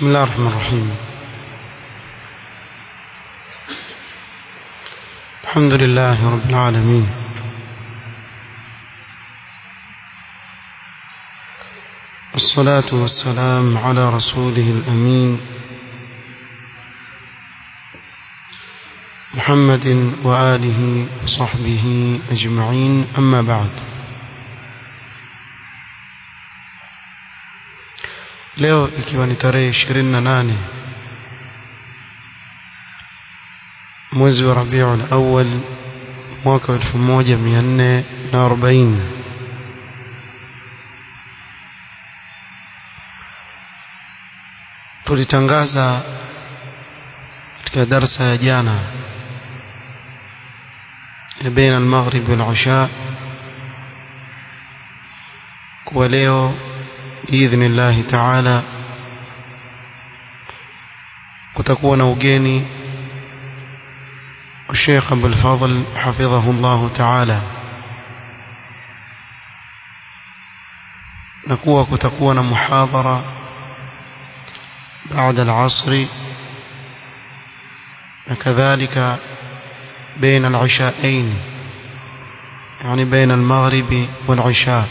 بسم الله الرحمن الرحيم الحمد لله رب العالمين والصلاة والسلام على رسوله الأمين محمد وآله وصحبه أجمعين أما بعد leo ikiwa ni tarehe ishirini na nane mwezi wa rabiul awal mwaka wa elfu moja mia nne na arobaini tulitangaza katika darsa ya jana ya baina almaghrib wal-isha kuwa leo باذن الله تعالى kutakuwa na ugeni الشيخ أبو الفضل حفظه الله تعالى نكوى كتكون محاضرة بعد العصر وكذلك بين العشاءين يعني بين المغرب والعشاء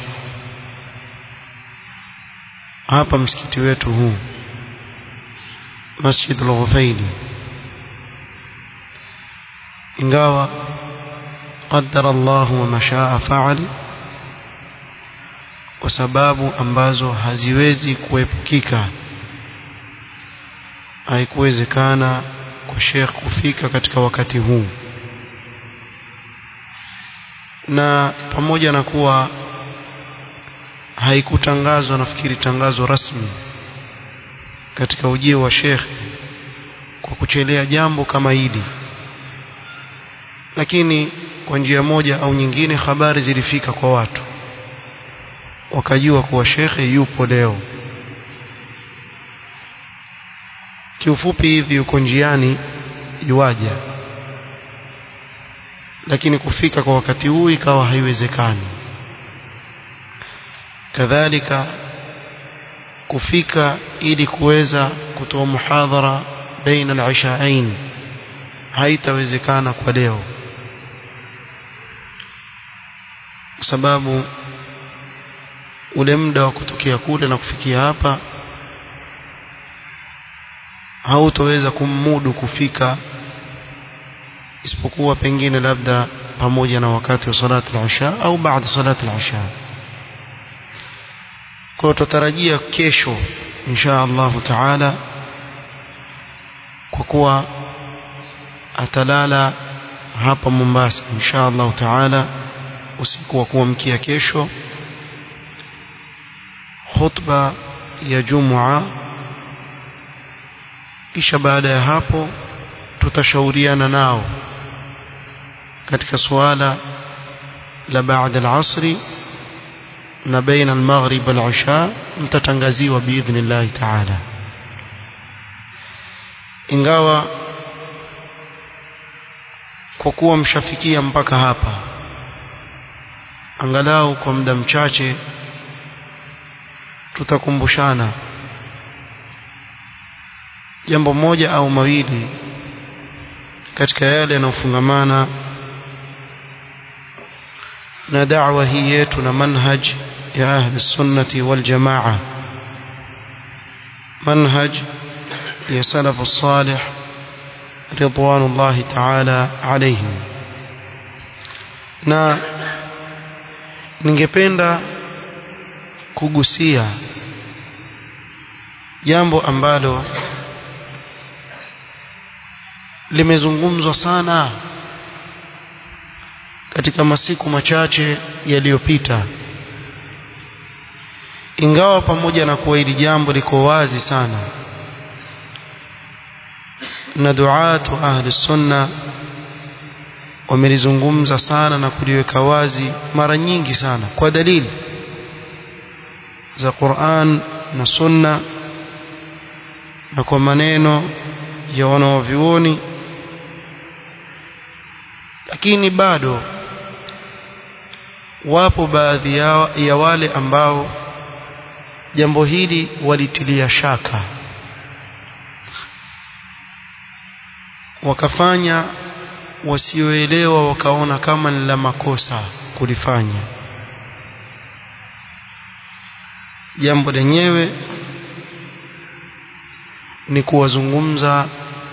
hapa msikiti wetu huu Masjid al-Ghufaili ingawa qaddara Allah wa mashaa fa'al kwa sababu ambazo haziwezi kuepukika haikuwezekana kwa Sheikh kufika katika wakati huu na pamoja na kuwa haikutangazwa nafikiri tangazo rasmi katika ujio wa Sheikh kwa kuchelea jambo kama hili lakini kwa njia moja au nyingine habari zilifika kwa watu wakajua kuwa shekhe yupo leo kiufupi hivi yuko njiani yuaja lakini kufika kwa wakati huu ikawa haiwezekani kadhalika kufika ili kuweza kutoa muhadhara baina al-ishaain haitawezekana kwa leo kwa sababu ule muda wa kutokea kule na kufikia hapa hautoweza kummudu kufika isipokuwa pengine labda pamoja na wakati wa salati al-isha au baada salati al-isha kwa tutarajia kesho insha Allah taala kwa kuwa atalala hapa Mombasa insha Allah taala usiku wa kuamkia kesho khutba ya Jumua kisha baada ya hapo tutashauriana nao katika suala la baada al-asri na baina al-maghrib wal-isha mtatangaziwa biidhnillah ta'ala ingawa kwa kuwa mshafikia mpaka hapa angalau kwa muda mchache tutakumbushana jambo moja au mawili katika yale yanayofungamana na da'wa hii yetu na manhaj ya ahli sunnati wal jamaa manhaj ya salafu salih ridwanullahi ta'ala alayhim na ningependa kugusia jambo ambalo limezungumzwa sana katika masiku machache yaliyopita ingawa pamoja na kuwa hili jambo liko wazi sana na duatu ahli sunna wamelizungumza sana na kuliweka wazi mara nyingi sana kwa dalili za Qur'an na sunna na kwa maneno ya wanaovyuoni lakini bado wapo baadhi ya, ya wale ambao jambo hili walitilia shaka wakafanya wasioelewa wakaona kama ni la makosa kulifanya jambo lenyewe ni kuwazungumza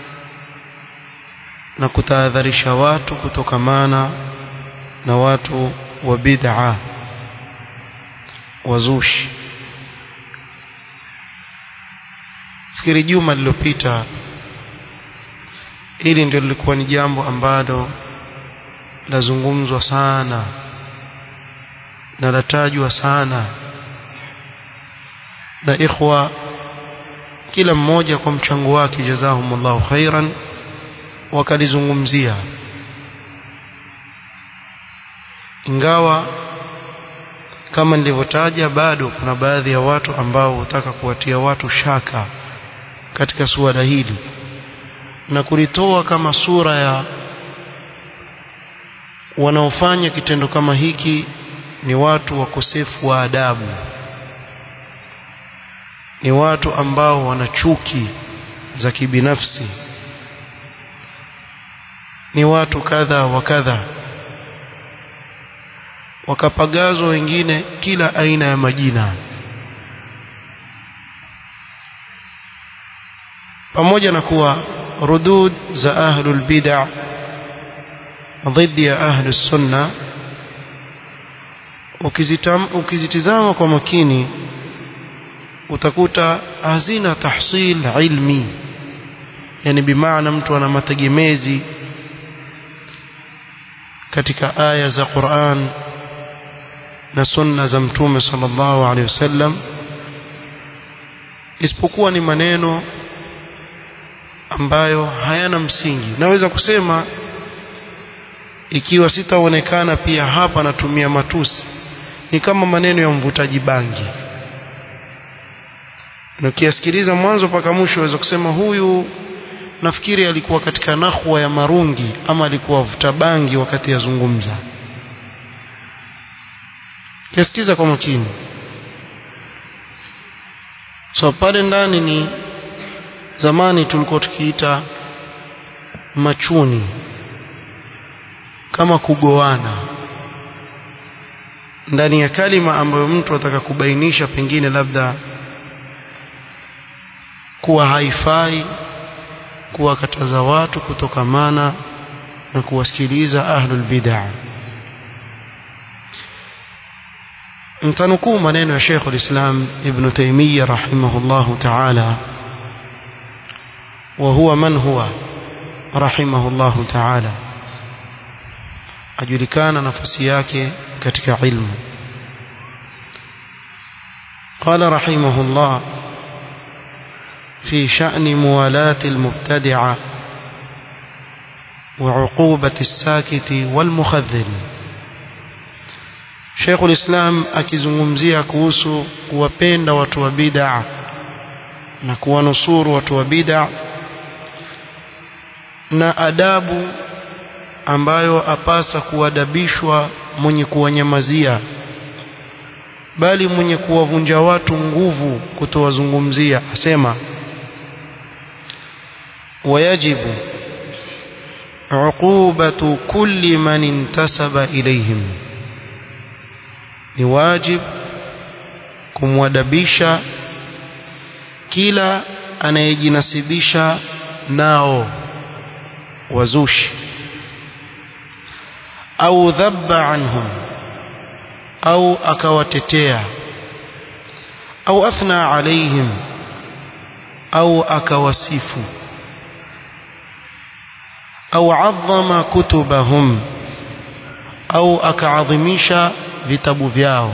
na kutahadharisha watu kutokamana na watu wa bid'a wazushi fikiri juma lililopita hili ndio lilikuwa ni jambo ambalo lazungumzwa sana na latajwa sana na ikhwa kila mmoja kwa mchango wake jazahumullahu khairan wakalizungumzia ingawa kama nilivyotaja bado kuna baadhi ya watu ambao hutaka kuwatia watu shaka katika suala hili na kulitoa kama sura ya wanaofanya kitendo kama hiki ni watu wakosefu wa adabu ni watu ambao wana chuki za kibinafsi ni watu kadha wa kadha wakapagazwa wengine kila aina ya majina pamoja na kuwa rudud za ahlul bid'a dhidi ya ahlus sunna ukizitizama kwa makini utakuta hazina tahsil ilmi yani bimaana mtu ana mategemezi katika aya za Qur'an na sunna za mtume sallallahu alaihi wasallam isipokuwa ni maneno ambayo hayana msingi naweza kusema ikiwa sitaonekana pia hapa natumia matusi ni kama maneno ya mvutaji bangi na ukiyasikiliza mwanzo mpaka mwisho waweza kusema huyu nafikiri alikuwa katika nahwa ya marungi ama alikuwa vuta bangi wakati yazungumza kiasikiza kwa makini so pale ndani ni zamani tulikuwa tukiita machuni kama kugoana ndani ya kalima ambayo mtu ataka kubainisha pengine labda kuwa haifai kuwakataza watu kutokamana na kuwasikiliza ahlul bid'ah mtanukuu maneno ya Sheikh al-Islam Ibn Taymiyyah rahimahullahu ta'ala wa huwa man huwa rahimahullahu ta'ala ajulikana nafasi yake katika ilmu قال رحمه الله في شأن موالاة المبتدع وعقوبة الساكت والمخذل شيخ الإسلام akizungumzia kuhusu kuwapenda watu wa bid'a na kuwanusuru watu wa bid'a na adabu ambayo apasa kuadabishwa mwenye kuwanyamazia bali mwenye kuwavunja watu nguvu kutowazungumzia asema wayajibu uqubatu kulli man intasaba ilayhim ni wajib kumwadabisha kila anayejinasibisha nao wazushi au dhabba anhum au akawatetea au athna alaihim au akawasifu au adhama kutubahum au akaadhimisha vitabu vyao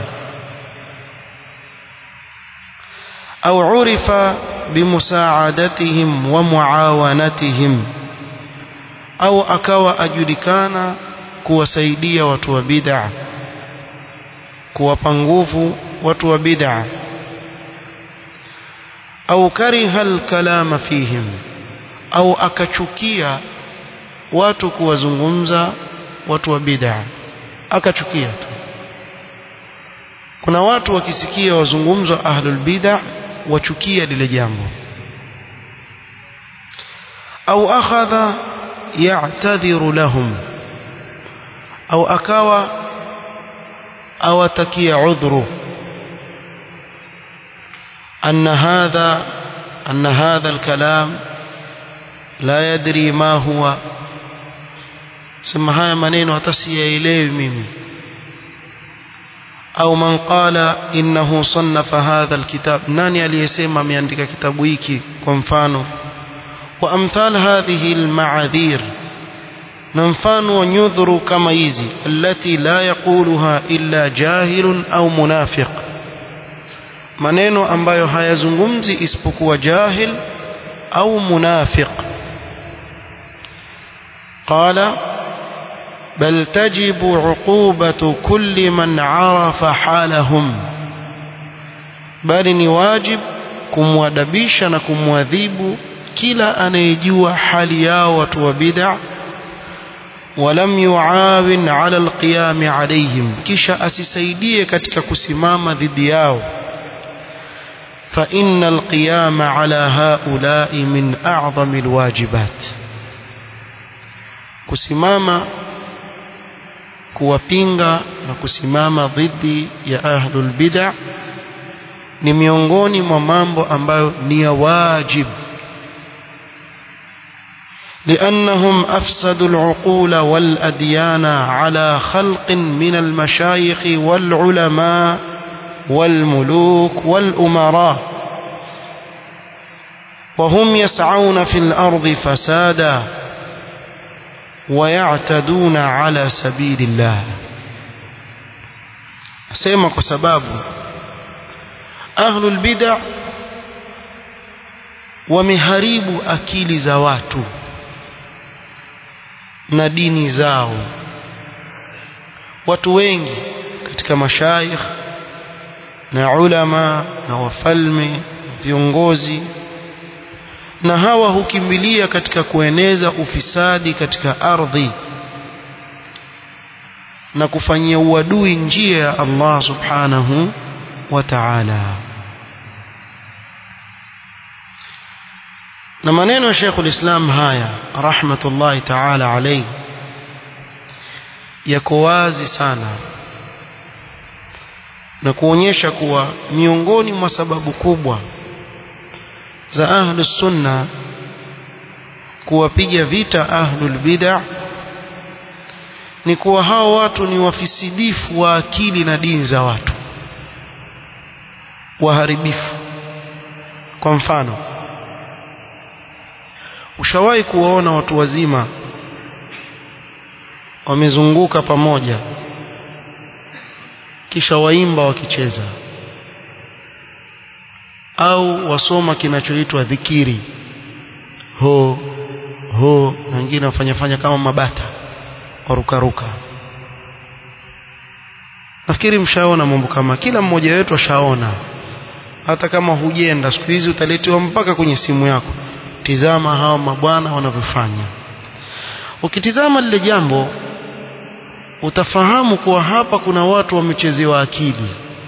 au urifa bimusaadatihim wa muawanatihim au akawa ajulikana kuwasaidia watu wa bid'a kuwapa nguvu watu wa bid'a au kariha alkalama fihim au akachukia watu kuwazungumza watu wa bid'a akachukia tu kuna watu wakisikia wazungumzwa ahlul bid'a wachukia lile jambo au akhadha يعتذر لهم أو أكوى أو تكي عذره أن هذا أن هذا الكلام لا يدري ما هو sema haya maneno hata siyaelewi mimi au man qala innahu sannafa hadha alkitab nani aliyesema ameandika kitabu hiki kwa mfano wa amthal hadhihi alma'adhir na mfano wa nyudhuru kama hizi allati la yaquluha illa jahilun au munafiq maneno ambayo hayazungumzi isipokuwa jahil au munafiq qala بل تجب عقوبة كل من عرف حالهم bali ni wajib kumwadabisha na kumwadhibu kila anayejua hali yao watu wa bid'a walam yuawin ala alqiyam alayhim kisha asisaidie katika kusimama dhidi yao fa inna alqiyam ala haula'i min a'zami alwajibat kusimama kuwapinga na kusimama dhidi ya ahlul bid'a ni miongoni mwa mambo ambayo ni ya wajib لأنهم أفسدوا العقول والأديان على خلق من المشايخ والعلماء والملوك والأمراء وهم يسعون في الأرض فسادا ويعتدون على سبيل الله سيما كسباب أهل البدع ومهريب أكيل زواتو na dini zao watu wengi katika mashaikh na ulama na wafalme viongozi na hawa hukimbilia katika kueneza ufisadi katika ardhi na kufanyia uadui njia ya Allah subhanahu wa ta'ala na maneno ya Sheikh ulislam haya rahmatullahi ta'ala alayhi yako wazi sana na kuonyesha kuwa miongoni mwa sababu kubwa za ahlus sunna kuwapiga vita ahlul bid'ah ni kuwa hao watu ni wafisidifu wa akili na dini za watu waharibifu kwa mfano ushawahi kuwaona watu wazima wamezunguka pamoja kisha waimba wakicheza au wasoma kinachoitwa dhikiri ho ho na wengine wafanya fanya kama mabata warukaruka nafikiri mshaona mambo kama kila mmoja wetu ashaona hata kama hujenda siku hizi utaletewa mpaka kwenye simu yako tizama hawa mabwana wanavyofanya ukitizama lile jambo utafahamu kuwa hapa kuna watu wamechezewa akili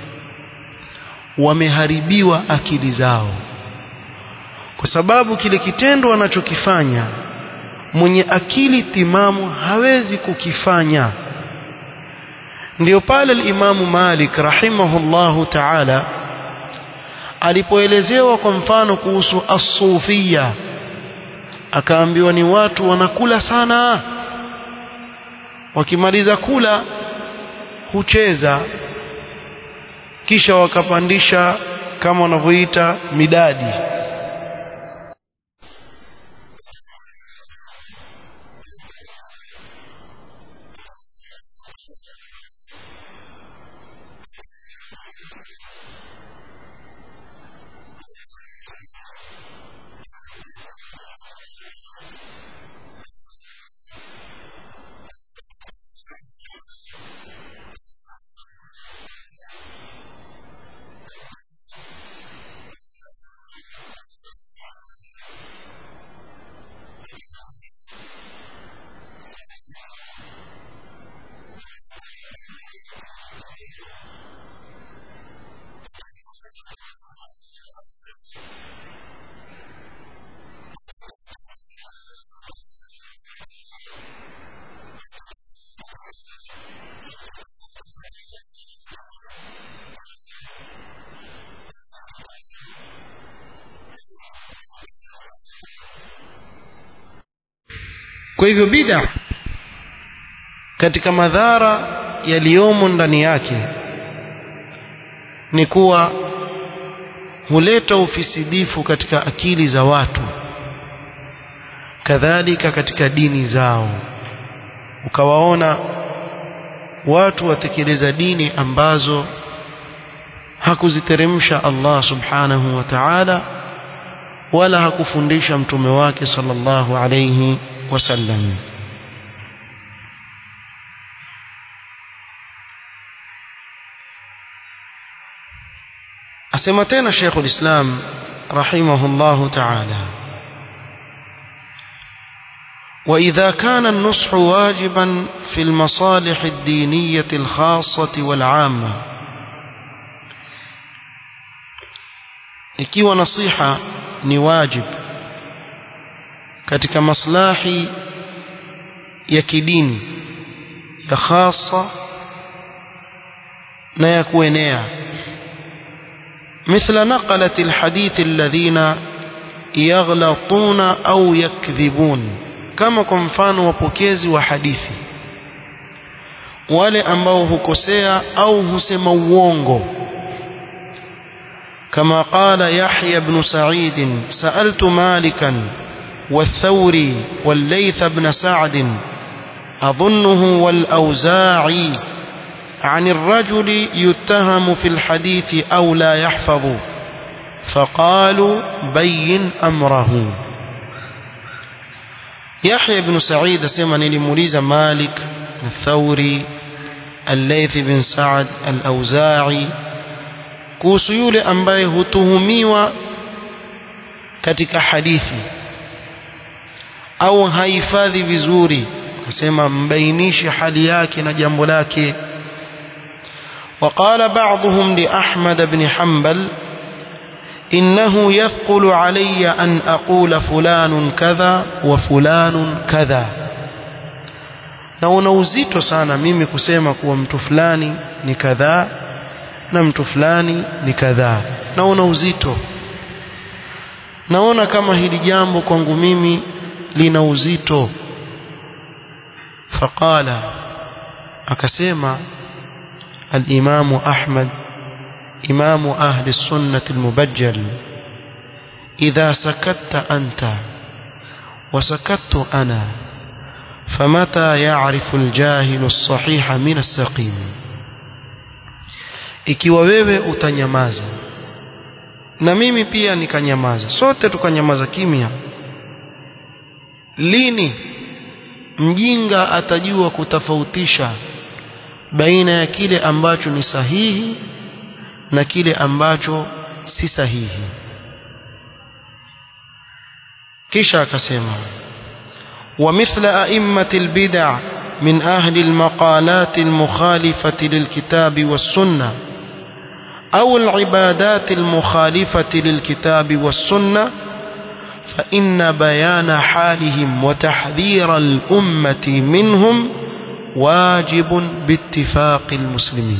wameharibiwa akili zao kwa sababu kile kitendo wanachokifanya mwenye akili timamu hawezi kukifanya ndio pale al-Imamu Malik rahimahullahu ta'ala alipoelezewa kwa mfano kuhusu as-sufia akaambiwa ni watu wanakula sana wakimaliza kula hucheza kisha wakapandisha kama wanavyoita midadi kwa hivyo bid'a katika madhara yaliyomo ndani yake ni kuwa huleta ufisidifu katika akili za watu kadhalika katika dini zao ukawaona watu watekeleza dini ambazo hakuziteremsha Allah subhanahu wa ta'ala wala hakufundisha mtume wake sallallahu alayhi wasallam asema tena Sheikh ulislam rahimahullah ta'ala وإذا كان النصح واجبا في المصالح الدينية الخاصة والعامة ikiwa nasiha ni wajib katika maslahi ya kidini ya khasa na ya kuenea مثل نقلة الحديث الذين يغلطون أو يكذبون كما كمفان وبوكيزي وحديثي wale ambao hukosea au husema uongo كما قال يحيى بن سعيد سألت مالكا والثوري والليث بن سعد أظنه والأوزاعي عن الرجل يتهم في الحديث أو لا يحفظ فقالوا بين أمره يحيى بن سعيد سمعني لموليز مالك الثوري الليث بن سعد الأوزاعي kuhusu yule ambaye hutuhumiwa katika hadithi au hahifadhi vizuri akasema mbainishe hali yake na jambo lake وقال بعضهم لأحمد بن حنبل إنه يثقل علي أن أقول فلان كذا وفلان كذا na una uzito sana mimi kusema kuwa mtu fulani ni kadhaa na mtu fulani ni kadhaa naona uzito naona kama hili jambo kwangu mimi lina uzito faqala akasema الإمام أحمد إمام أهل السنة المبجل إذا سكت أنت وسكت أنا فمتى يعرف الجاهل الصحيح من السقيم ikiwa wewe utanyamaza na mimi pia nikanyamaza sote tukanyamaza kimya lini mjinga atajua kutofautisha baina ya kile ambacho ni sahihi na kile ambacho si sahihi kisha akasema ومثل أئمة البدع من أهل المقالات المخالفة للكتاب والسنة أو العبادات المخالفة للكتاب والسنة فإن بيان حالهم وتحذير الأمة منهم واجب باتفاق المسلمين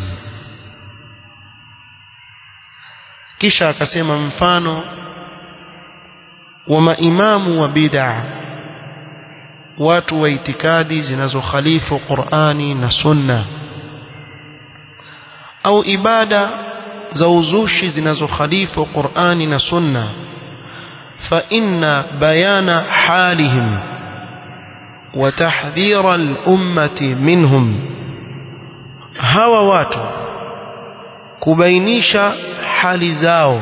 kisha akasema mfano wa maimamu wa bid'a watu wa itikadi zinazokhalifu Qur'ani na Sunna au ibada za uzushi zinazokhalifu Qur'ani na Sunna fa inna bayana halihim wa tahdhira al-ummati minhum hawa watu kubainisha hali zao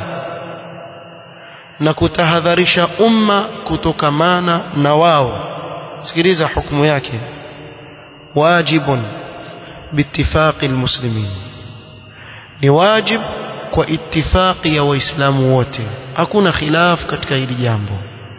na kutahadharisha umma kutokamana na wao sikiliza hukumu yake wajibun biittifaqi almuslimin ni wajib kwa ittifaqi ya waislamu wote hakuna khilaf katika hili jambo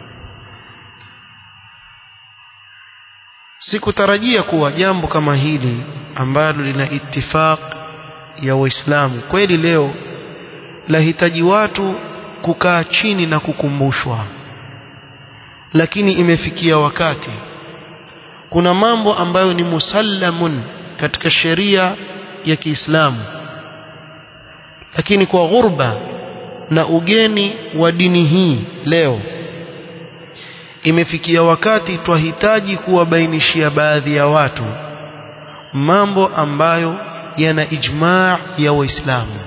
sikutarajia kuwa jambo kama hili ambalo lina ittifaq ya waislamu kweli leo lahitaji watu kukaa chini na kukumbushwa lakini imefikia wakati kuna mambo ambayo ni musallamun katika sheria ya Kiislamu lakini kwa ghurba na ugeni wa dini hii leo imefikia wakati twahitaji kuwabainishia baadhi ya watu mambo ambayo yana ijmaa ya waislamu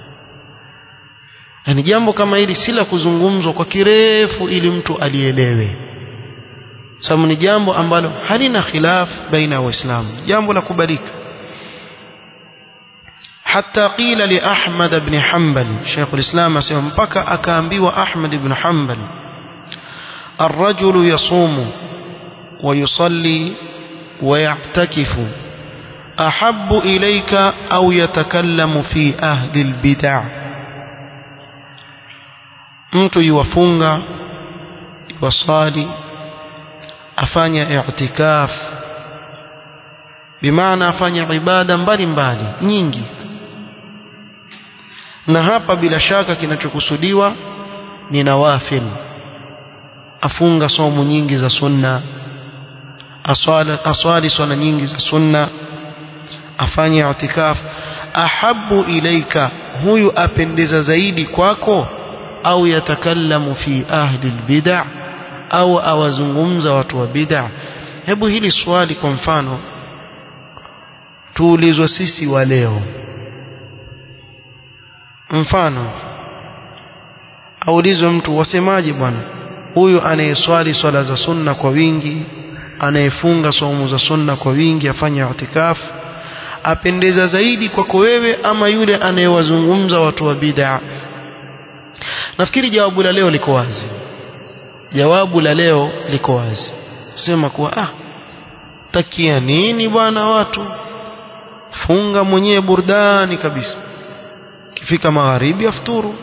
yani jambo kama hili si la kuzungumzwa kwa kirefu ili mtu alielewe sababu ni jambo ambalo halina khilaf baina ya waislamu jambo la kubalika حتى قيل لأحمد بن حنبل شيخ الإسلام أسيما مبكى أكامبي وأحمد بن حنبل الرجل يصوم ويصلي ويعتكف أحب إليك أو يتكلم في أهل البدع mtu yuwafunga yuwasali afanya i'tikaf bimaana afanya ibada mbalimbali nyingi na hapa bila shaka kinachokusudiwa ni nawafil afunga somo nyingi za sunna aswali, aswali swala nyingi za sunna afanye i'tikaf ahabu ilaika huyu apendeza zaidi kwako au yatakallamu fi ahli albid'a au awazungumza watu wa bid'a hebu hili swali kwa mfano tuulizwe sisi wa leo mfano aulizwe mtu wasemaje bwana huyu anayeswali swala za sunna kwa wingi anayefunga saumu za sunna kwa wingi afanye itikafu apendeza zaidi kwako wewe ama yule anayewazungumza watu wa bid'a nafikiri jawabu la leo liko wazi jawabu la leo liko wazi sema kuwa ah takia nini bwana watu funga mwenyewe burdani kabisa kifika magharibi afuturu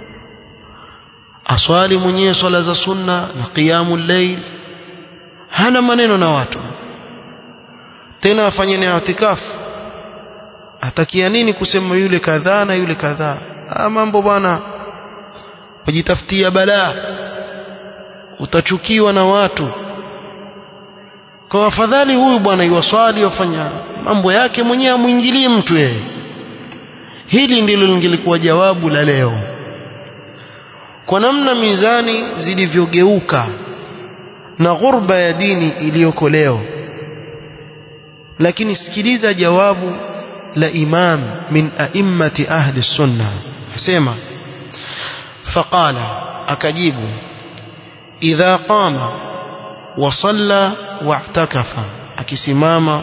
aswali mwenyewe swala za sunna na qiyamul layl hana maneno na watu tena afanye ni itikafu atakia nini kusema yule kadhaa na yule kadhaa ah mambo bwana wajitafutia balaa utachukiwa na watu kwa afadhali huyu bwana yuwaswali wafanya mambo yake mwenyewe amwingilie mtu yeye hili ndilo lingelikuwa jawabu la leo kwa namna mizani zilivyogeuka na ghurba ya dini iliyoko leo lakini sikiliza jawabu la imam min a'immati ahli sunna asema faqala akajibu idha qama wa salla wa'takafa akisimama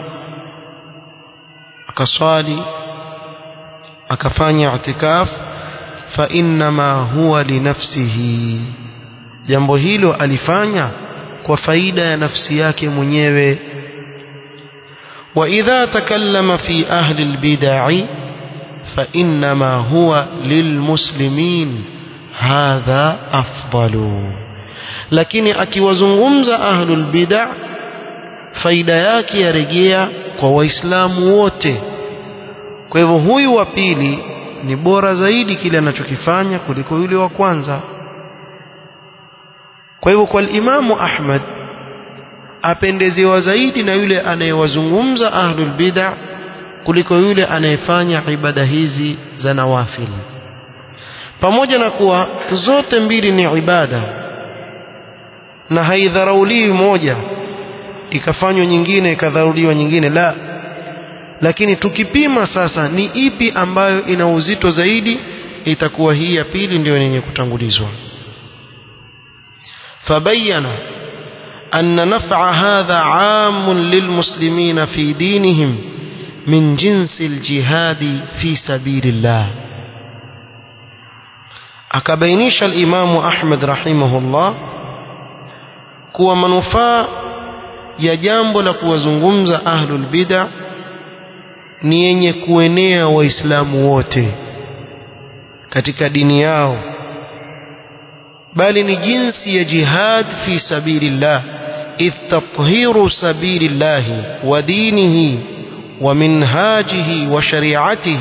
akaswali akafanya i'tikaf fa innama huwa linafsihi jambo hilo alifanya kwa faida ya nafsi yake mwenyewe wa idha takallama fi ahli albid'i fa innama huwa lilmuslimin hadha afdalu lakini akiwazungumza ahlul bid'a faida yake yarejea kwa waislamu wote kwa hivyo huyu wa pili ni bora zaidi kile anachokifanya kuliko yule wa kwanza kwa hivyo kwa imamu Ahmad apendezewa zaidi na yule anayewazungumza ahlul bid'a kuliko yule anayefanya ibada hizi za nawafil pamoja na kuwa zote mbili ni ibada na haidharauliwi moja ikafanywa nyingine ikadharauliwa nyingine la lakini tukipima sasa ni ipi ambayo ina uzito zaidi itakuwa hii ya pili ndio yenye kutangulizwa fabayana أن نفع هذا عام للمسلمين في دينهم من جنس الجهاد في سبيل الله akabainisha al-Imam Ahmad rahimahullah kuwa manufaa ya jambo la kuwazungumza ahlul bid'a ni yenye kuenea waislamu wote katika dini yao bali ni jinsi ya jihad fi sabilillah idh tathiru sabilillah wa dinihi wa minhajihi wa shari'atihi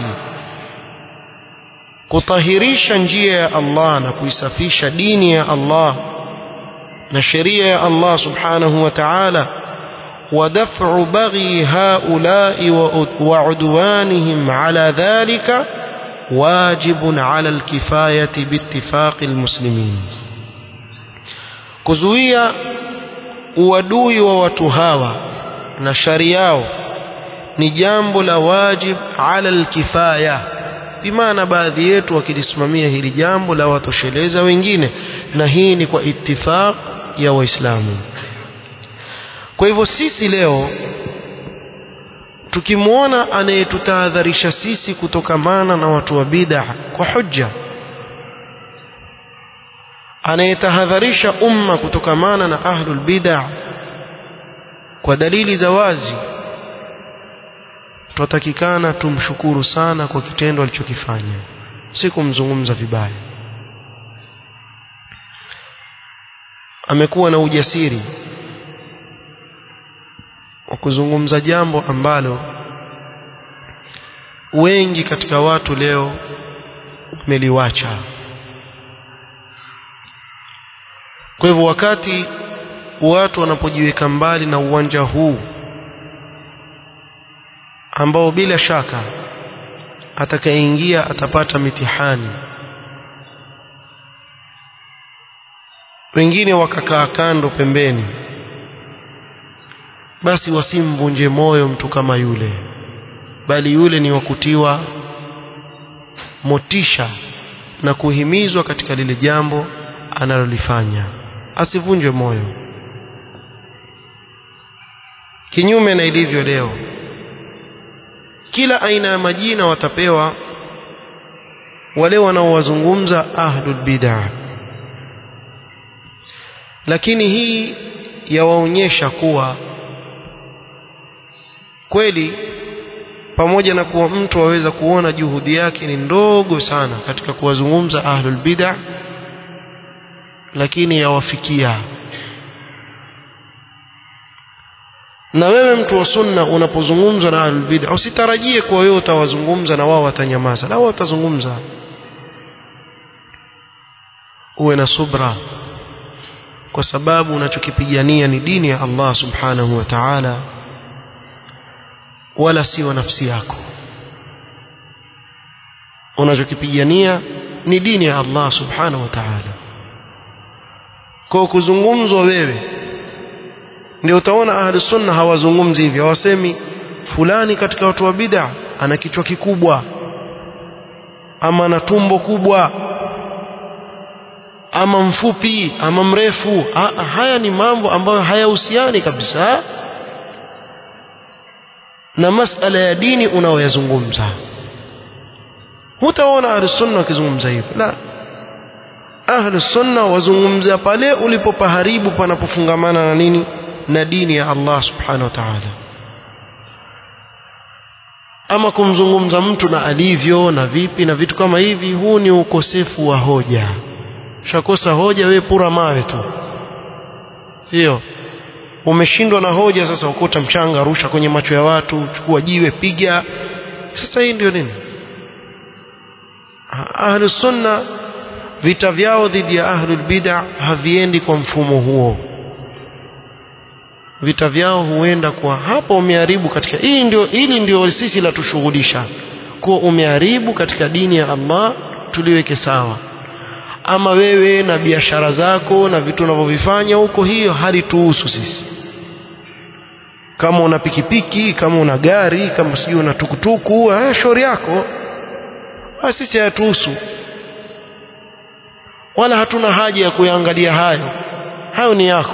kutahirisha njia ya Allah na kuisafisha dini ya Allah na sheria ya Allah subhanahu wa ta'ala ودفع بغي هؤلاء وعدوانهم على ذلك واجب على الكفاية باتفاق المسلمين kuzuia uadui wa watu hawa na shari yao ni jambo la wajib ala alkifaya bimaana baadhi yetu wakilisimamia hili jambo la watosheleza wengine na hii ni kwa ittifaq ya waislamu kwa hivyo sisi leo tukimwona anayetutahadharisha sisi kutokamana na watu wa bid'a kwa hujja anayetahadharisha umma kutokamana na ahlul bid'a kwa dalili za wazi tutatakikana tumshukuru sana kwa kitendo alichokifanya si kumzungumza vibaya amekuwa na ujasiri wa kuzungumza jambo ambalo wengi katika watu leo wameliwacha kwa hivyo wakati watu wanapojiweka mbali na uwanja huu ambao bila shaka atakayeingia atapata mitihani wengine wakakaa kando pembeni basi wasimvunje moyo mtu kama yule bali yule ni wakutiwa motisha na kuhimizwa katika lile jambo analolifanya asivunjwe moyo kinyume na ilivyo leo kila aina ya majina watapewa wale wanaowazungumza ahlul bid'ah lakini hii yawaonyesha kuwa kweli pamoja na kuwa mtu aweza kuona juhudi yake ni ndogo sana katika kuwazungumza ahlul bid'ah lakini yawafikia na wewe mtu wa sunna unapozungumza na ahlul bid'ah usitarajie kuwa wewe utawazungumza na wao watanyamaza na wao watazungumza uwe na subra kwa sababu unachokipigania ni dini ya Allah subhanahu wa ta'ala wala si wa nafsi yako unachokipigania ni dini ya Allah subhanahu wa ta'ala kwa kuzungumzwa wewe ndio utaona ahli sunna hawazungumzi hivyo hawasemi fulani katika watu wa bid'a ana kichwa kikubwa ama ana tumbo kubwa ama mfupi ama mrefu ha, haya ni mambo ambayo hayahusiani kabisa na masala ya dini unaoyazungumza hutaona ahli sunna wakizungumza hivyo la ahli sunna wazungumzia pale ulipopaharibu panapofungamana na nini na dini ya Allah subhanahu wa ta'ala ama kumzungumza mtu na alivyo na vipi na vitu kama hivi huu ni ukosefu wa hoja shakosa hoja wewe pura mawe tu sio umeshindwa na hoja sasa ukuta mchanga rusha kwenye macho ya watu chukua jiwe piga sasa hii ndio nini ahlus sunna vita vyao dhidi ya ahlul bid'a haviendi kwa mfumo huo vita vyao huenda kwa hapo umeharibu katika hii ndio hili ndio sisi la tushughulisha kuwa umeharibu katika dini ya Allah tuliweke sawa ama wewe na biashara zako na vitu unavyovifanya huko hiyo halituhusu sisi kama una pikipiki kama una gari kama sijui una tukutuku eh, shauri yako ha, sisi hayatuhusu wala hatuna haja ya kuyaangalia hayo hayo ni yako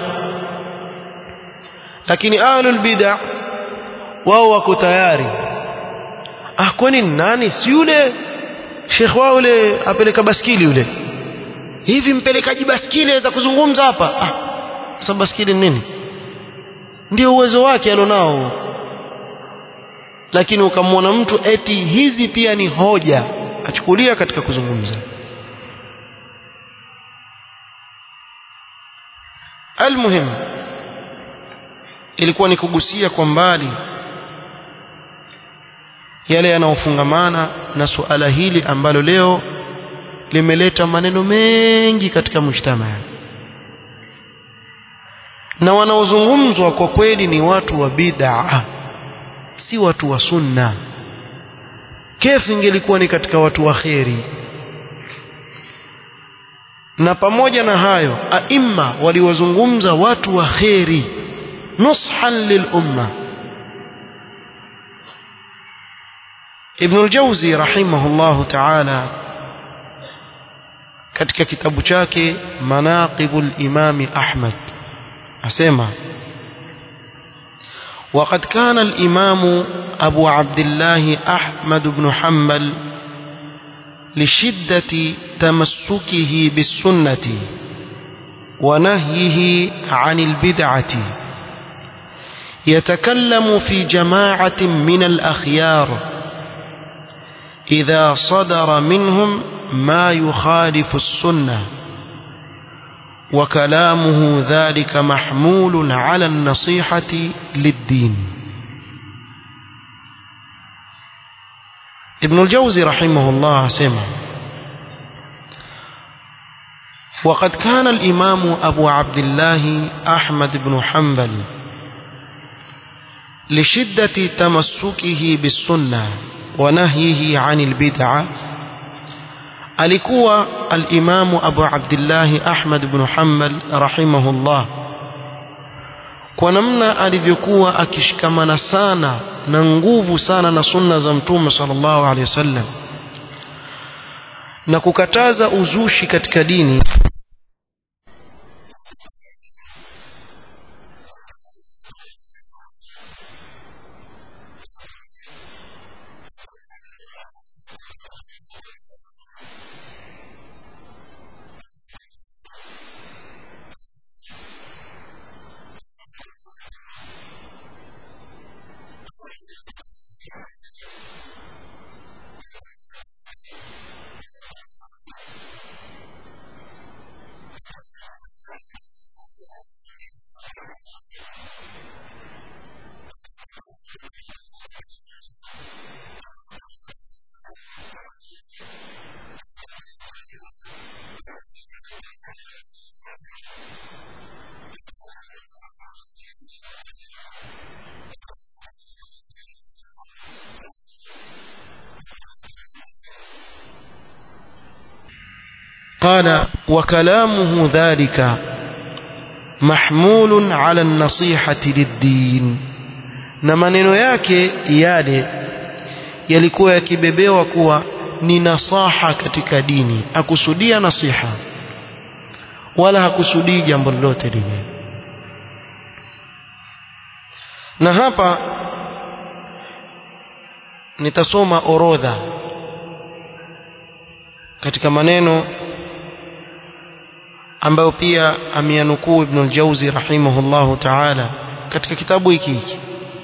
lakini ahlul bid'a wao wako tayari ah kwani nani si yule shekh wao yule apeleka baskili yule hivi mpelekaji baskili aweza kuzungumza hapa ah sasa baskili nini ndio uwezo wake alionao lakini ukamwona mtu eti hizi pia ni hoja achukulia katika kuzungumza almuhim ilikuwa ni kugusia kwa mbali yale yanayofungamana na suala hili ambalo leo limeleta maneno mengi katika mujtamaa na wanaozungumzwa kwa kweli ni watu wa bid'a si watu wa sunna kefu ingelikuwa ni katika watu wa kheri na pamoja na hayo aima waliwazungumza watu wa kheri nushan lilumma Ibn al-Jawzi rahimahullahu ta'ala katika kitabu chake Manaqibul Imam Ahmad asema وقد كان الإمام أبو عبد الله أحمد بن حنبل لشدة تمسكه بالسنة ونهيه عن البدعة يتكلم في جماعة من الأخيار إذا صدر منهم ما يخالف السنة وكلامه ذلك محمول على النصيحة للدين ابن الجوزي رحمه الله سمع وقد كان الإمام أبو عبد الله أحمد بن حنبل لشدة تمسكه بالسنة ونهيه عن البدعة alikuwa al-Imamu Abu Abdullah Ahmad ibn Hanbal rahimahullah kwa namna alivyokuwa akishikamana sana na nguvu sana na sunna za Mtume sallallahu alaihi wasallam na kukataza uzushi katika dini قال وكلامه ذلك محمول على النصيحة للدين na maneno yake yale yalikuwa yakibebewa kuwa ni nasaha katika dini akusudia nasiha wala hakusudii jambo lolote lile na hapa nitasoma orodha katika maneno ambayo pia ameyanukuu Ibn al-Jawzi rahimahullahu ta'ala katika kitabu hiki hiki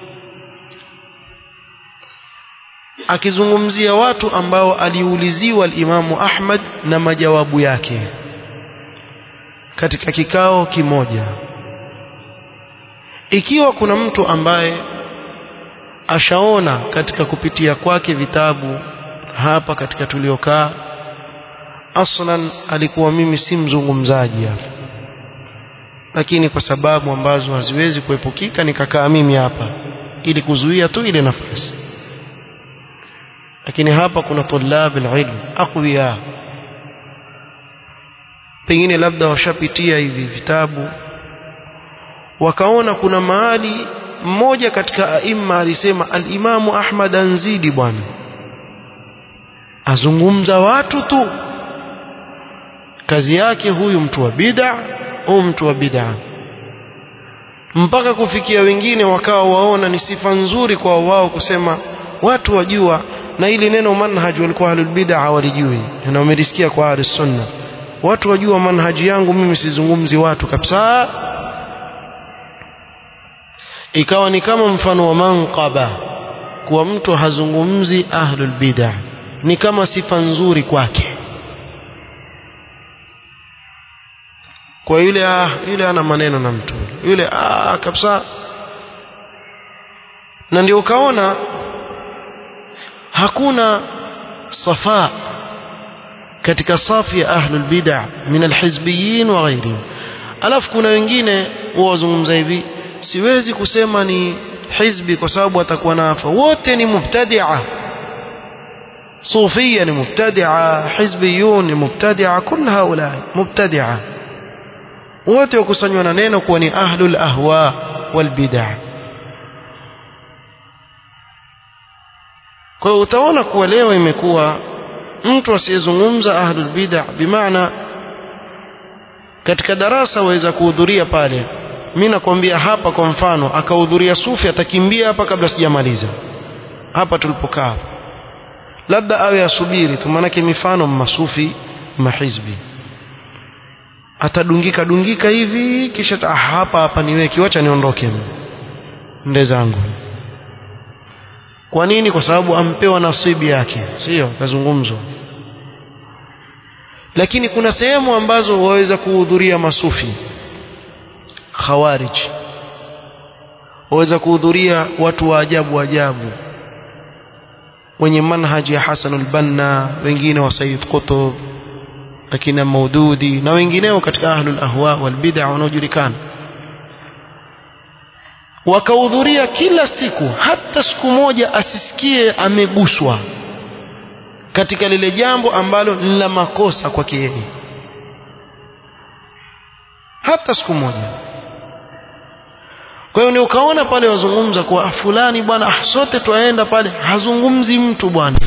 akizungumzia watu ambao aliuliziwa al-Imamu Ahmad na majawabu yake katika kikao kimoja ikiwa kuna mtu ambaye ashaona katika kupitia kwake vitabu hapa katika tuliokaa aslan alikuwa mimi si mzungumzaji hapa lakini kwa sababu ambazo haziwezi kuepukika nikakaa mimi hapa ili kuzuia tu ile nafasi lakini hapa kuna tulab alilm aqwiya pengine labda washapitia hivi vitabu wakaona kuna mahali mmoja katika aima alisema alimamu Ahmad anzidi bwana azungumza watu tu kazi yake huyu mtu wa bid'a au mtu wa bid'a mpaka kufikia wengine wakawa waona ni sifa nzuri kwa wao kusema watu wajua na ili neno manhaj walikuwa ahlul bid'a walijui na wamelisikia kwa ahlus sunna watu wajua manhaji yangu mimi sizungumzi watu kabisa ikawa ni kama mfano wa manqaba kuwa mtu hazungumzi ahlul bid'a ni kama sifa nzuri kwake kwa yule ah yule ana maneno na mtu yule ah kabisa na ndio ukaona hakuna safa katika safu ya ahlul bid'ah min alhizbiyin wa ghairihim alafu kuna wengine wazungumza hivi siwezi kusema ni hizbi kwa sababu atakuwa nafa wote ni mubtadi'a صوفية مبتدعة حزبيون مبتدعة كل هؤلاء مبتدعة wote wakusanywa na neno kuwa ni ahlul ahwa wal bid'ah kwa hiyo utaona kuwa leo imekuwa mtu asiyezungumza ahlul bid'ah bimaana katika darasa waweza kuhudhuria pale mimi nakwambia hapa kwa mfano akahudhuria sufi atakimbia hapa kabla sijamaliza hapa tulipokaa labda awe asubiri tu maanake mifano masufi mahizbi atadungika dungika hivi kisha ah, hapa hapa niweki wacha niondoke nde zangu kwa nini kwa sababu ampewa nasibi yake sio kazungumzwa lakini kuna sehemu ambazo waweza kuhudhuria masufi khawarij waweza kuhudhuria watu wa ajabu ajabu wenye manhaji ya Hasan al-Banna wengine wa Sayyid Qutb akina Maududi na wengineo katika ahlul ahwa wal bid'a wanaojulikana wakahudhuria kila siku hata siku moja asisikie ameguswa katika lile jambo ambalo ni la makosa kwake yeye hata siku moja kwa hiyo ni ukaona pale wazungumza kwa fulani bwana ah, sote twaenda pale hazungumzi mtu bwana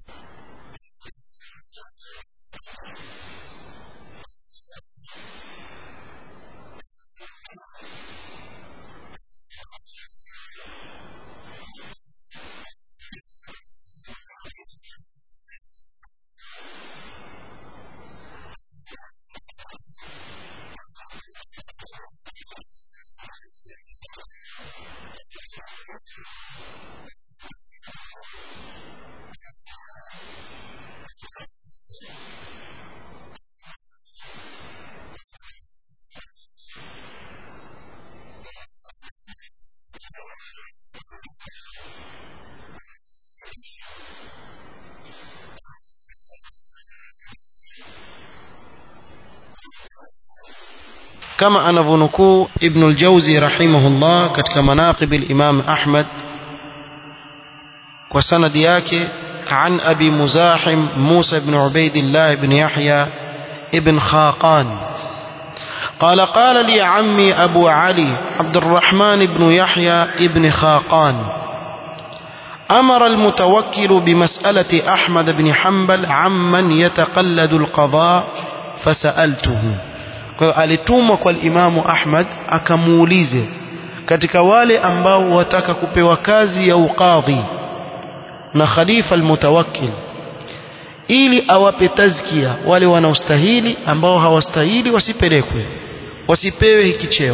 كما أنفنكو ابن الجوزي رحمه الله كتك مناقب الإمام أحمد وسند ياكي عن أبي مزاحم موسى بن عبيد الله بن يحيى ابن خاقان قال قال لي عمي أبو علي عبد الرحمن بن يحيى ابن خاقان أمر المتوكل بمسألة أحمد بن حنبل عمن يتقلد القضاء فسألته kwa hiyo alitumwa kwa Imamu Ahmad akamuulize katika wale ambao wataka kupewa kazi ya ukadhi na khalifa almutawakkil ili awape tazkia wale wanaostahili ambao hawastahili wasipelekwe wasipewe hiki cheo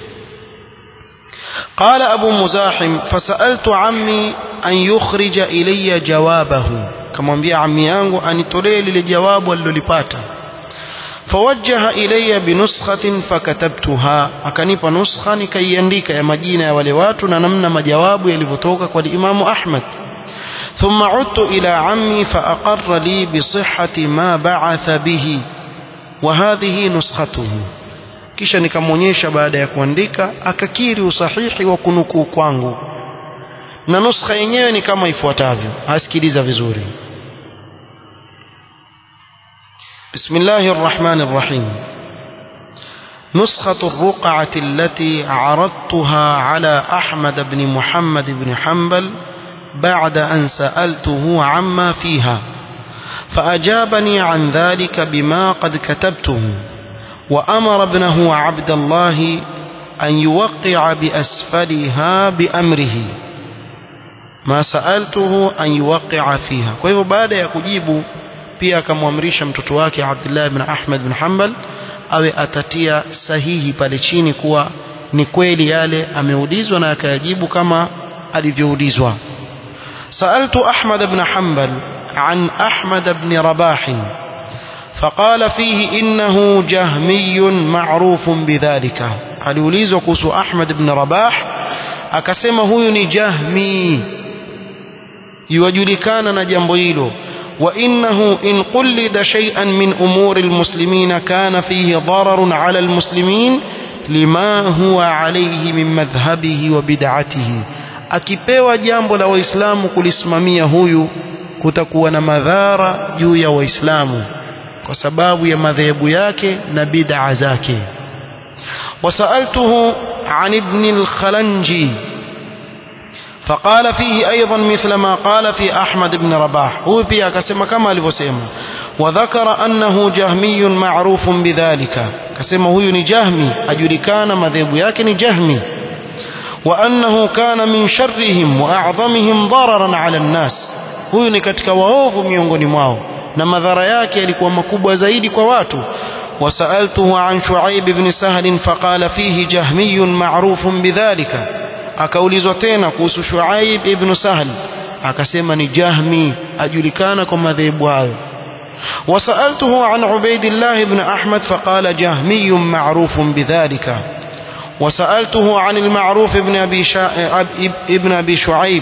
قال أبو مزاحم فسألت عمي أن يخرج إلي جوابه كما بيا عمي yangu anitolee lile jawabu alilolipata فوجه إلي بنسخة فكتبتها akanipa nuskha nikaiandika ya majina ya wale watu na namna majawabu yalivyotoka kwa Imam Ahmad ثم عدت إلى عمي فأقر لي بصحة ما بعث به وهذه نسخته kisha nikamwonyesha baada ya kuandika akakiri usahihi wa kunukuu kwangu na nuskha yenyewe ni kama ifuatavyo asikiliza vizuri بسم الله الرحمن الرحيم نسخة الرقعة التي عرضتها على أحمد بن محمد بن حنبل بعد أن سألته عما فيها فأجابني عن ذلك بما قد كتبته وأمر ابنه عبد الله أن يوقع بأسفلها بأمره ما سألته أن يوقع فيها كيف بعد يكجيب pia akamwamrisha mtoto wake Abdullah ibn Ahmad bin Hanbal awe atatia sahihi pale chini kuwa ni kweli yale ameulizwa na akayajibu kama alivyoulizwa سألت أحمد بن حنبل عن أحمد بن رباح فقال فيه إنه جهمي معروف بذلك aliulizwa kuhusu Ahmad ibn Rabah akasema huyu ni Jahmi yuwajulikana na jambo hilo وإنه إن قلد شيئا من أمور المسلمين كان فيه ضرر على المسلمين لما هو عليه من مذهبه وبدعته akipewa jambo la waislamu kulisimamia huyu kutakuwa na madhara juu ya waislamu kwa sababu ya madhehebu yake na bid'a zake وسألته عن ابن الخلنجي فقال فيه أيضا مثل ما قال في أحمد بن رباح هو بيا كسما كما لفسيما وذكر أنه جهمي معروف بذلك كسما هو جهمي أجري كان مذهب ياكن جهمي وأنه كان من شرهم وأعظمهم ضررا على الناس huyu ni katika waovu miongoni mwao na madhara yake yalikuwa makubwa zaidi kwa watu وسألته عن شعيب بن سهل فقال فيه جهمي معروف بذلك akaulizwa tena kuhusu Shuaib ibn Sahl akasema ni Jahmi ajulikana kwa madhehebu hayo وسألته عن عبيد الله بن أحمد فقال جهمي معروف بذلك وسألته عن المعروف ابن أبي, شا... ابن أبي شعيب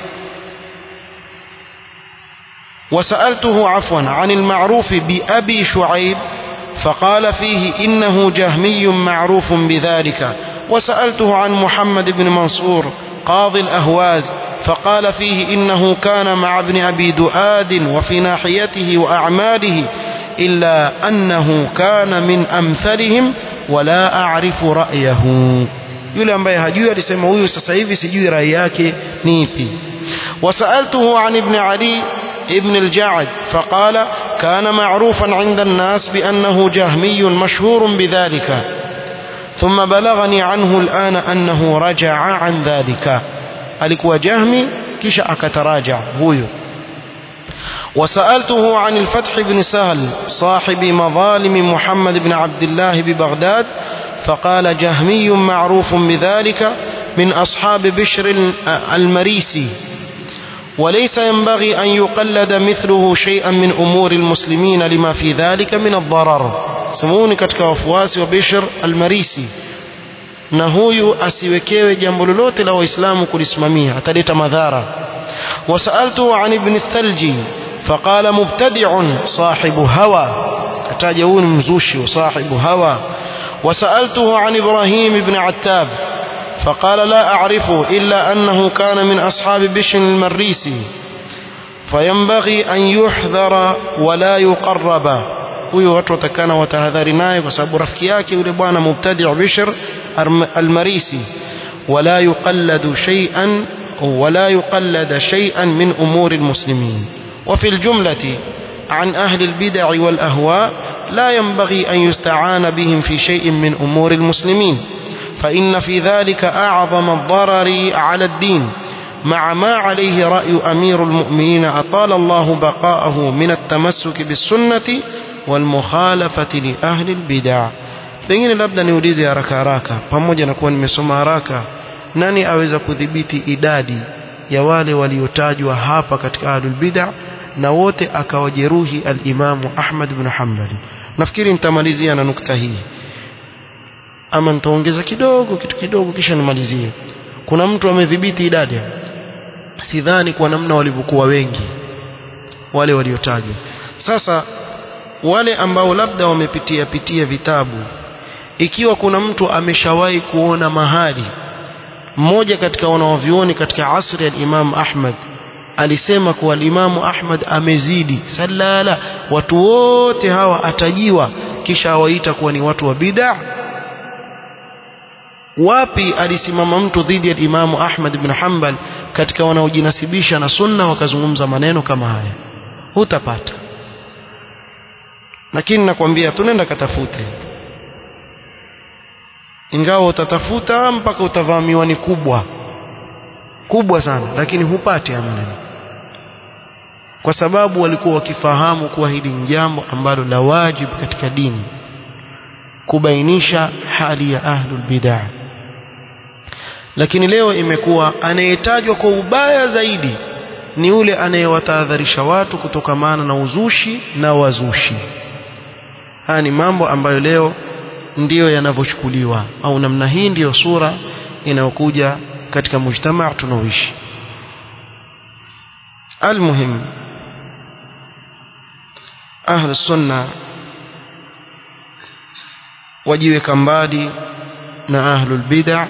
وسألته عفوا عن المعروف بأبي شعيب فقال فيه إنه جهمي معروف بذلك وسألته عن محمد بن منصور قاضي الأهواز فقال فيه إنه كان مع ابن أبي دؤاد وفي ناحيته وأعماله إلا أنه كان من أمثلهم ولا أعرف رأيه yule ambaye hajui alisema huyu sasa hivi sijui rai yake ni ipi wasaltuhu an ibn ali ابن الجعد فقال كان معروفا عند الناس بأنه جهمي مشهور بذلك ثم بلغني عنه الآن أنه رجع عن ذلك alikuwa jahmi kisha akataraja huyo وسألته عن الفتح بن سهل صاحب مظالم محمد بن عبد الله ببغداد فقال جهمي معروف بذلك من أصحاب بشر المريسي وليس ينبغي أن يقلد مثله شيئا من أمور المسلمين لما في ذلك من الضرر سموني katika wafuasi wa Bishr al-Marisi na huyu asiwekewe jambo lolote la waislamu kulisimamia ataleta madhara wasaltu an ibn thalji faqala mubtadi'un sahibu hawa kataja huyu ni mzushi wa sahibu hawa وسألته عن إبراهيم بن عتاب فقال لا أعرفه إلا أنه كان من أصحاب بشر المريسي فينبغي أن يحذر ولا يقرب huyo watu watakana watahadhari naye kwa sababu rafiki yake yule bwana mubtadi' Bishr al-Marisi wala yuqalladu shay'an wala yuqallada shay'an min umuri al-muslimin wa fi al-jumlati عن أهل البدع والأهواء لا ينبغي أن يستعان بهم في شيء من أمور المسلمين فإن في ذلك أعظم الضرر على الدين مع ما عليه رأي أمير المؤمنين أطال الله بقاءه من التمسك بالسنة والمخالفة لأهل البدع pengine labda niulize haraka haraka pamoja na kuwa nimesoma haraka nani aweza kudhibiti idadi ya wale waliotajwa hapa katika ahlul bid'a na wote akawajeruhi al-Imamu Ahmad ibn Hanbali nafikiri nitamalizia na nukta hii ama nitaongeza kidogo kitu kidogo kisha nimalizie kuna mtu amedhibiti idadi sidhani kwa namna walivyokuwa wengi wale waliotajwa sasa wale ambao labda wamepitia pitia vitabu ikiwa kuna mtu ameshawahi kuona mahali mmoja katika wanaovioni katika asri ya Imam Ahmad alisema kuwa Imamu Ahmad amezidi salala watu wote hawa atajiwa kisha awaita kuwa ni watu wa bid'a wapi alisimama mtu dhidi ya Imamu Ahmad ibn Hanbal katika wanaojinasibisha na sunna wakazungumza maneno kama haya hutapata lakini nakwambia tunaenda katafute ingawa utatafuta mpaka utavaa miwani kubwa kubwa sana lakini hupati maneno kwa sababu walikuwa wakifahamu kuwa hili ni jambo ambalo la wajibu katika dini kubainisha hali ya ahlul bid'ah lakini leo imekuwa anayetajwa kwa ubaya zaidi ni yule anayewatahadharisha watu kutokamana na uzushi na wazushi haya ni mambo ambayo leo ndiyo yanavyochukuliwa au namna hii ndiyo sura inayokuja katika mujtamaa tunaoishi almuhim ahlu sunna wajiweka mbali na ahlul bid'a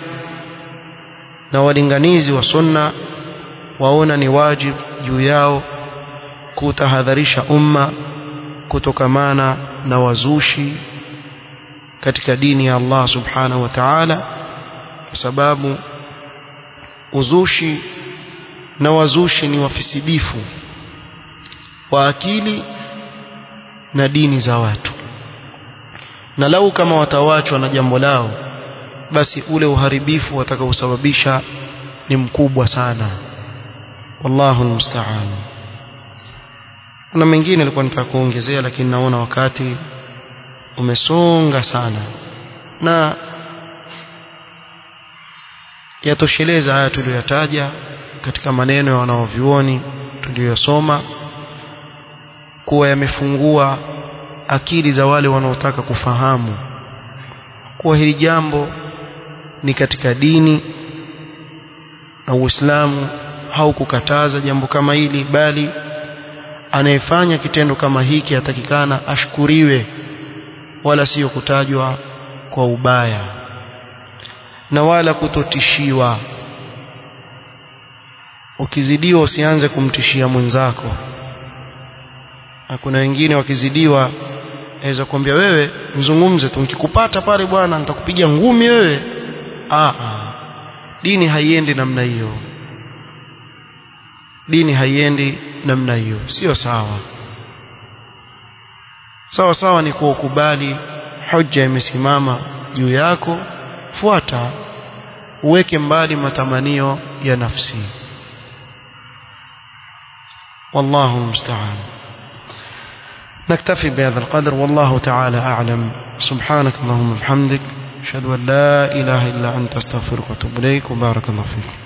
na walinganizi wa sunna waona ni wajib juu yao kutahadharisha umma kutokamana na wazushi katika dini ya Allah subhanahu wa ta'ala kwa sababu uzushi na wazushi ni wafisidifu wa akili na dini za watu na lau kama watawachwa na jambo lao basi ule uharibifu watakaosababisha ni mkubwa sana wallahu almusta'an kuna mengine nilikuwa nitaka kuongezea lakini naona wakati umesonga sana na yatosheleza haya tuliyoyataja katika maneno ya wanaovyuoni tuliyosoma kuwa yamefungua akili za wale wanaotaka kufahamu kuwa hili jambo ni katika dini na Uislamu haukukataza jambo kama hili bali anayefanya kitendo kama hiki atakikana ashukuriwe wala sio kutajwa kwa ubaya na wala kutotishiwa ukizidiwa usianze kumtishia mwenzako na kuna wengine wakizidiwa aweza kuambia wewe mzungumze tu nikikupata pale bwana nitakupiga ngumi wewe ah dini haiendi namna hiyo dini haiendi namna hiyo sio sawa sawa sawa ni kuukubali hoja imesimama juu yako fuata uweke mbali matamanio ya nafsi والله المستعان نكتفي بهذا القدر والله تعالى أعلم سبحانك اللهم وبحمدك أشهد أن لا إله إلا أنت استغفرك وأتوب إليك وبارك الله فيك